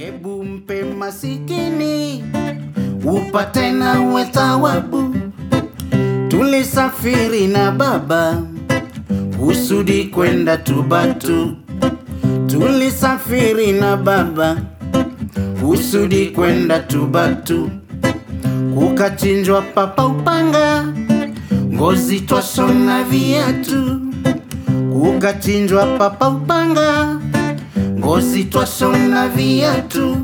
Hebu mpe masikini upate nawe thawabu. Tulisafiri na baba kusudi kwenda Tubatu. Tulisafiri na baba kusudi kwenda Tubatu, kukachinjwa papa upanga, ngozi twashona viatu. Kukachinjwa papa upanga, ngozi twashona viatu.